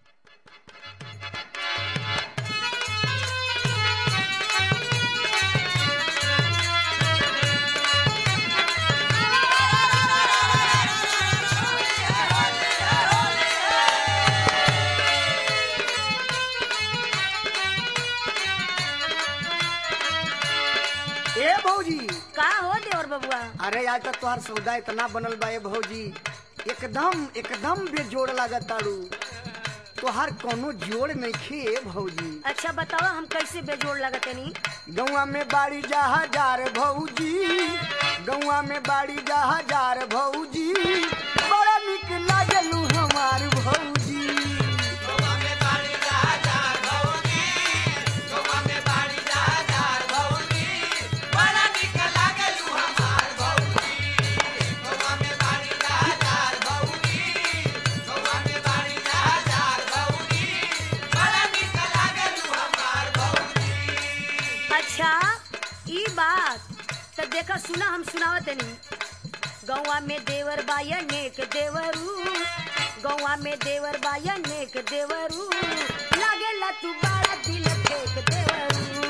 ए भौजी का हो देवर बबुआ अरे आज तक तोहार सौदा इतना बनल बा ए भौजी एकदम एकदम बेजोड़ लागत ताड़ू तोहार कोनो जोड़ नहीं खे भौजी अच्छा बताओ हम कैसे बेजोड़ लगतनी गौवा में बाड़ी जा हजार भौजी गौवा में बाड़ी जा हजार भौजी बड़ा निक लागलू हमार भौजी अच्छा ई बात तो देखा सुना हम सुनावत नहीं गौवा में देवर बाया नेक देवरू गौवा में देवर बाया नेक देवरू लागेला तू बड़ा दिल फेंक देवरू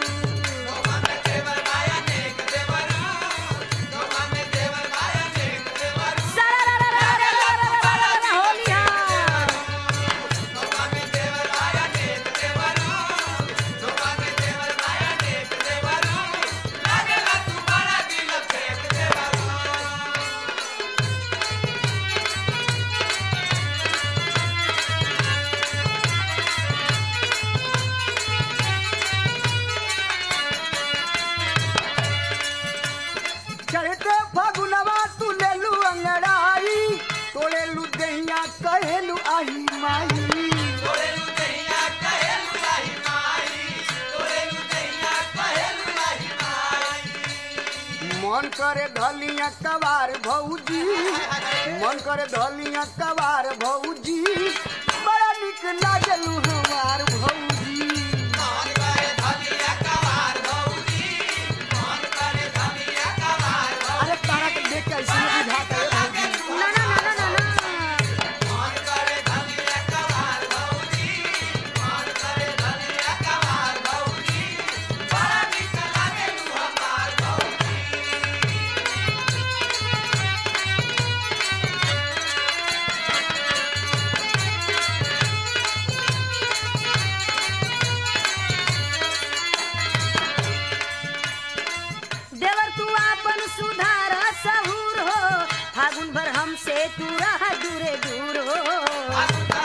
सारा होली हाँ चढ़ते फगुनवा तू लेलू अंगड़ाई तोड़ेलू दहिया कहेलू आही माई मन करे धलिया कबार भौजी मन करे धलिया कबार भौजी बड़ा निक लागलू हमार भौजी अरे तारा के देख के ऐसे ही बुझाता है भौजी ना ना ना ना ना ना देवर तू आपन सुधार सहूर हो फागुन भर हमसे तू रह दूरे दूर हो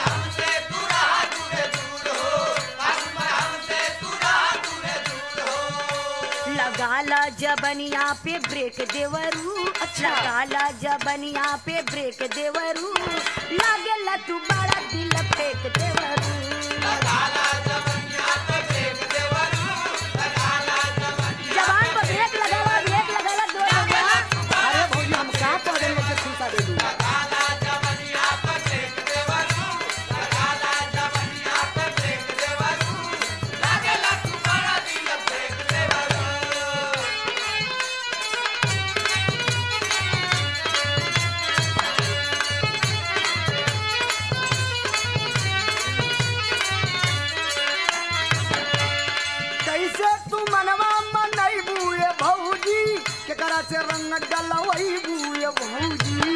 लगाला जबनिया पे ब्रेक देवरू अच्छा लगाला जबनिया पे ब्रेक देवरू लागेला तू बड़ा दिल फेंक देवरू जवान पर ब्रेक लगावा ब्रेक लगाला दो लगावा अरे भौजी हम का पढ़े लोग के खुशा दे दूँ कैसे तू मनवा मनैबू ये भौजी केकरा से रंग डलवैबू ये भौजी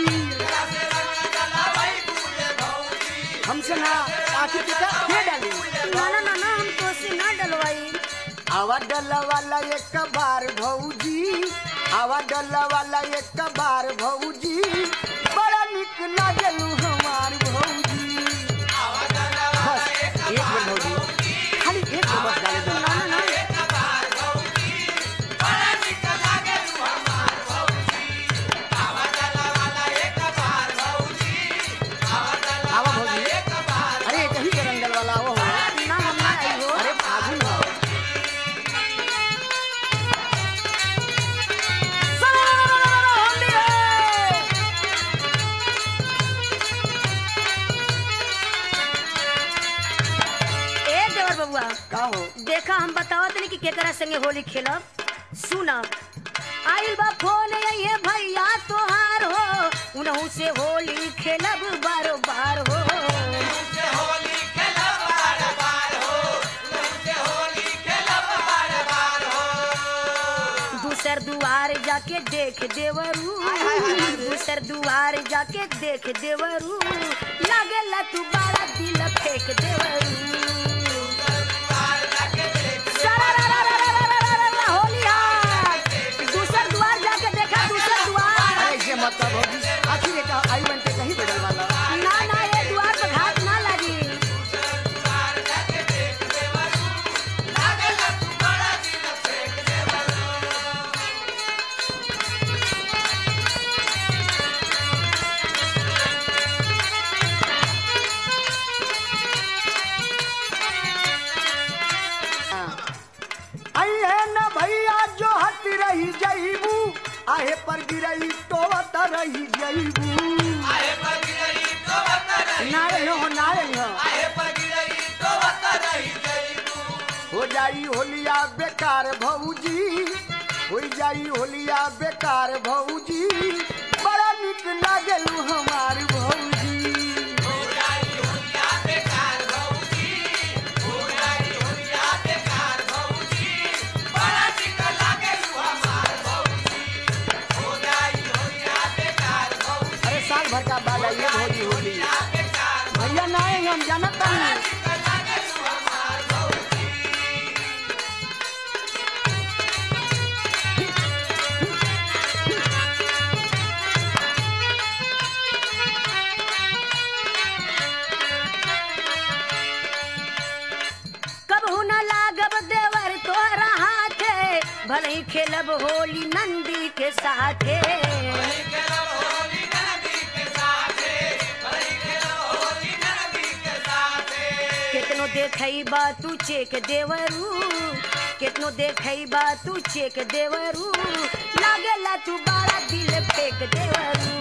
हमसे ना आखिर के के डाली ना ना ना ना हम तो से ना डलवाई आवा डला वाला एक बार भौजी आवा डला वाला एक बार भौजी बड़ा निक लागलू हमार भौजी बस एक मिनट भौजी खाली एक मिनट बस डाले दो ना ना ना आवा भौजी अरे एक ही के रंगल वाला वो हो ना हम ना आई हो अरे फागुन हो ए देवर बबुआ का हो देखा हम बतावत नहीं कि केकरा संगे होली खेलब सुनब आइल बा फोन ये भैया तोहार हो उनहु से होली खेलब बारो बार हो जाके देख देवरू दूसर दुआर जाके देख देवरू लागेला तू बड़ा दिल फेंक देवरू सरारारारारारारारा, होली हाय। दूसर दुआर जाके देखा दूसर दुआर अरे ऐसे मत कर भौजी आखिर एक आई बनते कहीं बदल वाला ना ना ये द्वार पर घाट ना लगी आई है न भैया जो हट रही जईबू आहे पर गिरई तो वत रही जईबू नारे हो नारे हो हो जाई होलिया बेकार भौजी हो जाई होलिया बेकार भौजी बड़ा निक लागलू हमार भौजी अरे साल भर का बाद आइए भौजी होली भैया ना आएंगे हम जानत नहीं कबहू न लागब देवर तोहरा हाथे भले ही खेलब होली नंदी के साथे केतनो देखई बा तू चेक देवरू केतनो देखई बा तू चेक देवरू लागेला तू बड़ा दिल फेंक देवरू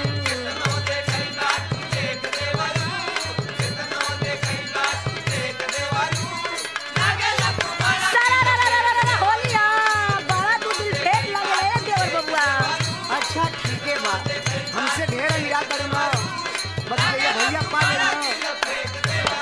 सरारारारारारा, होलिया बड़ा तू दिल फेंक लगले रे देवर बबुआ अच्छा ठीक है बा हमसे ढेर मिला कर ना बस भैया भैया पा लेना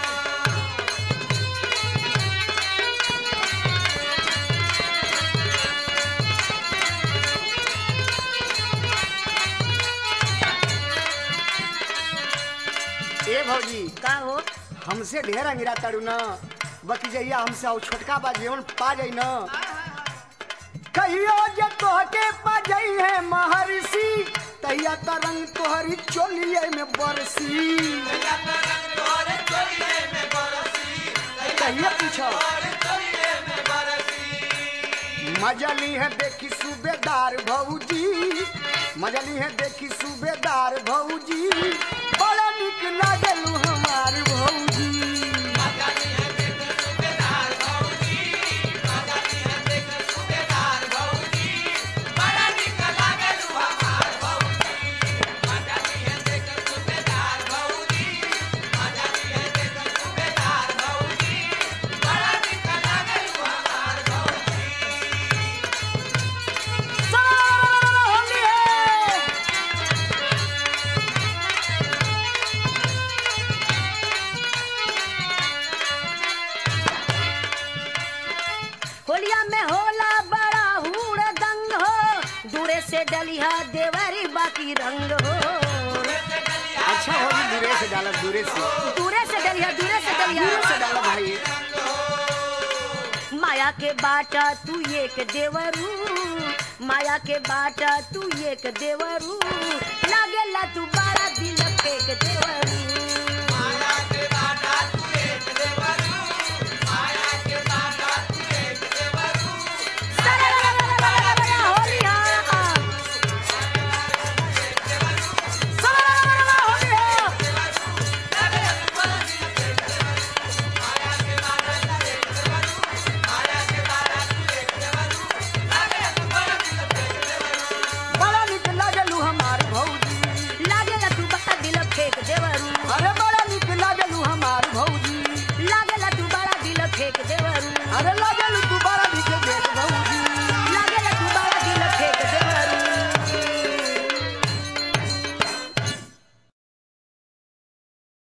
ए भौजी का हो हमसे ढेर अंगिरा तड़ू न बाकी जइया हमसे और छोटका बा जीवन पा जाई न कहियो जे तोहके पा जाई है महर्षि तैया तरंग तोहरी चोलिए में बरसी कहियो पूछो मजली है देखी सूबेदार भौजी मजली है देखी सूबेदार भौजी बड़ा निक लागलू हमार भौजी होली है होलिया में होला बड़ा हुड़ दंग हो दूरे से डलिया देवरी बाकी रंग हो अच्छा होगी दूरे से डाला दूरे से दूरे से डलिया दूरे से दूरे डलिया से डाला भाई माया के बाटा तू एक देवरू माया के बाटा तू एक देवरू लागेला तू बड़ा दिल फेंक देवरू